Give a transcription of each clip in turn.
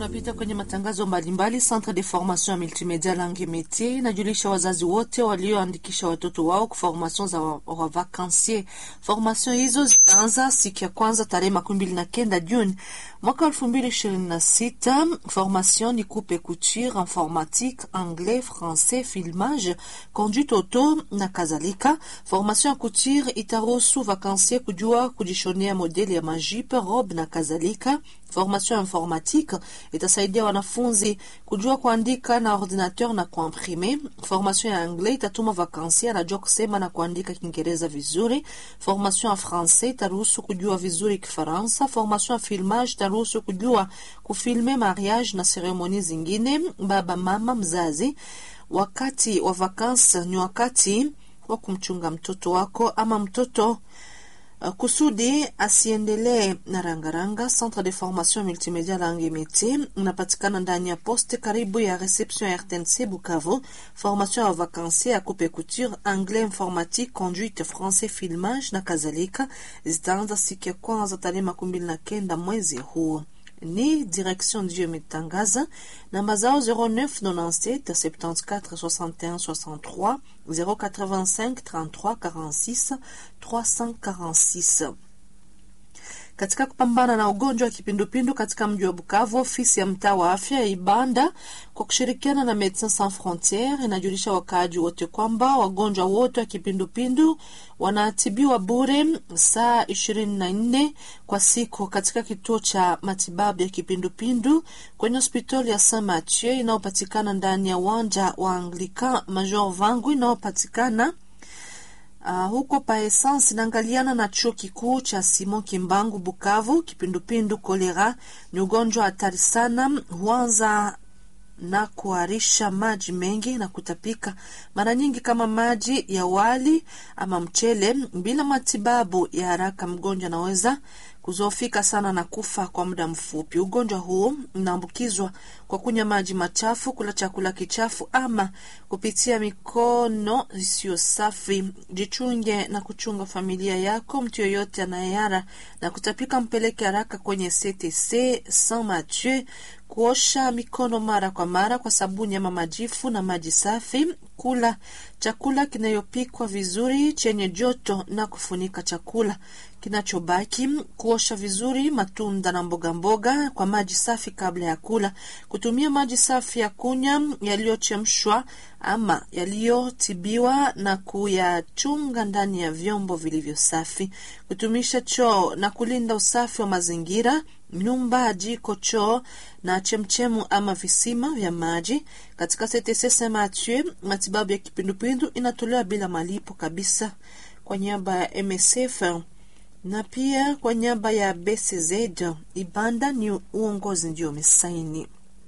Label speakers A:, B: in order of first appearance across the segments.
A: tunapita kwenye matangazo mbalimbali. Centre de formation ya multimedia langue métier inajulisha wazazi wote walioandikisha watoto wao kwa formation za wavakansie. Formation hizo zitaanza siku ya kwanza tarehe makumi mbili na kenda Juni mwaka elfu mbili ishirini na sita. Formation ni coupe couture, informatique, anglais, français, filmage, conduite auto na kadhalika. Formation ya couture itaruhusu vakansie kujua kujishonea modeli ya majipe, robe na kadhalika. Formation informatique itasaidia wanafunzi kujua kuandika na ordinateur na kuimprime. Formation ya anglais itatuma vakansia anajua kusema na kuandika Kiingereza vizuri. Formation ya francais itaruhusu kujua vizuri Kifaransa. Formation ya filmage itaruhusu kujua kufilme mariage na seremoni zingine. Baba mama mzazi, wakati wa vakansi ni wakati wa kumchunga mtoto wako ama mtoto Uh, kusudi asiendelee na rangaranga. Centre de formation multimedia langue métier unapatikana ndani ya poste karibu ya reception ya RTNC Bukavu. Formation ya vakansi ya coupe couture, anglais, informatique, conduite, français, filmage na kadhalika zitaanza siku ya kwanza tarehe makumi mbili na kenda mwezi huu ni direction ndio imetangaza namba zao 0997 74 61 63 085 33 46 346. Katika kupambana na ugonjwa wa kipindupindu katika mji wa Bukavu, ofisi ya mtaa wa afya ya Ibanda kwa kushirikiana na Medecins Sans Frontieres inajulisha wakaaji wote kwamba wagonjwa wote wa kipindupindu wanatibiwa bure saa ishirini na nne kwa siku katika kituo cha matibabu ya kipindupindu kwenye hospitali ya Saint Mathieu inayopatikana ndani ya uwanja wa Anglican Major Vangu inayopatikana Uh, huko pa essence inaangaliana na chuo kikuu cha Simon Kimbangu Bukavu. Kipindupindu kolera ni ugonjwa hatari sana, huanza na kuharisha maji mengi na kutapika mara nyingi kama maji ya wali ama mchele. Bila matibabu ya haraka, mgonjwa anaweza kuzoofika sana na kufa kwa muda mfupi. Ugonjwa huu unaambukizwa kwa kunywa maji machafu, kula chakula kichafu ama kupitia mikono isiyo safi. Jichunge na kuchunga familia yako. Mtu yoyote anayeyara na kutapika, mpeleke haraka kwenye CTC Saint Mathieu. Kuosha mikono mara kwa mara kwa sabuni ama majifu na maji safi. Kula chakula kinayopikwa vizuri chenye joto na kufunika chakula kinachobaki. Kuosha vizuri matunda na mboga mboga kwa maji safi kabla ya kula. Kutumia maji safi ya kunywa yaliyochemshwa ama yaliyotibiwa na kuyachunga ndani ya vyombo vilivyo safi. Kutumisha choo na kulinda usafi wa mazingira nyumba, jiko, choo na chemchemu ama visima vya maji. Katika CTC Saint Mathieu, matibabu ya kipindupindu inatolewa bila malipo kabisa. Kwa niaba ya MSF na pia kwa niaba ya BCZ Ibanda, ni uongozi ndio umesaini.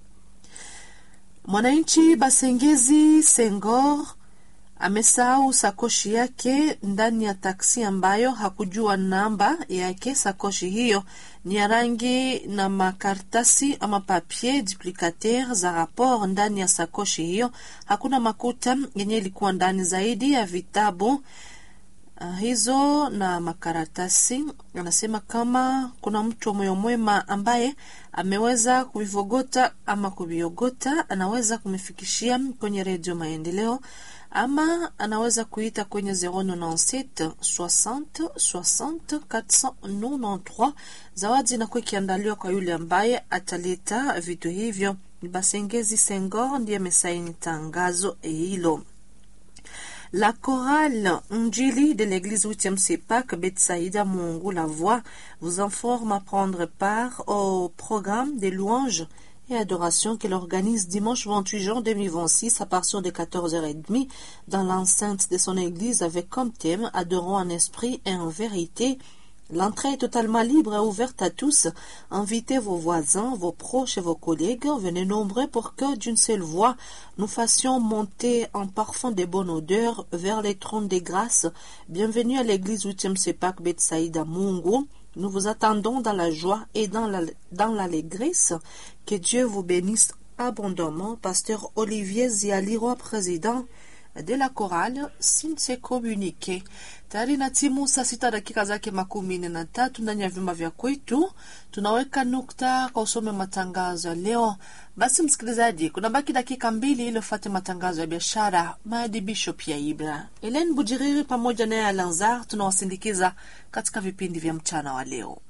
A: Mwananchi Basengezi Sengor amesahau sakoshi yake ndani ya taksi ambayo hakujua namba yake. Sakoshi hiyo ni ya rangi na makaratasi ama papier duplicateur za rapport ndani ya sakoshi hiyo. Hakuna makuta yenye ilikuwa ndani zaidi ya vitabu uh, hizo na makaratasi. Anasema kama kuna mtu wa moyo mwema ambaye ameweza kuvivogota ama kuviogota, anaweza kumifikishia kwenye Redio Maendeleo ama anaweza kuita kwenye 097 60 60 493. Zawadi inakuwa ikiandaliwa kwa yule ambaye ataleta vitu hivyo. Basengezi Sengor ndiye amesaini tangazo hilo. La chorale Njili de l'église 8e CEPAC Betsaïda Mungu La Voix vous informe à prendre part au programme des louanges et adoration qu'elle organise dimanche 28 juin 2026 à partir de 14h30 dans l'enceinte de son église avec comme thème Adorons en esprit et en vérité. L'entrée est totalement libre et ouverte à tous. Invitez vos voisins, vos proches et vos collègues. Venez nombreux pour que d'une seule voix, nous fassions monter un parfum de bonne odeur vers les trônes des grâces. Bienvenue à l'église 8e Sepak Betsaïda Mungu. Nous vous attendons dans la joie et dans la, dans l'allégresse. Que Dieu vous bénisse abondamment. Pasteur Olivier Zialiroy, président de la chorale Sinte Communique. Tayari na timu saa sita dakika zake makumi nne na tatu ndani ya vyumba vya kwetu. Tunaweka nukta kwa usome matangazo ya leo. Basi msikilizaji, kuna baki dakika mbili ili ufuate matangazo ya biashara, maadibisho pia Ibra. Helen Bujiriri pamoja naye Alanzar tunawasindikiza katika vipindi vya mchana wa leo.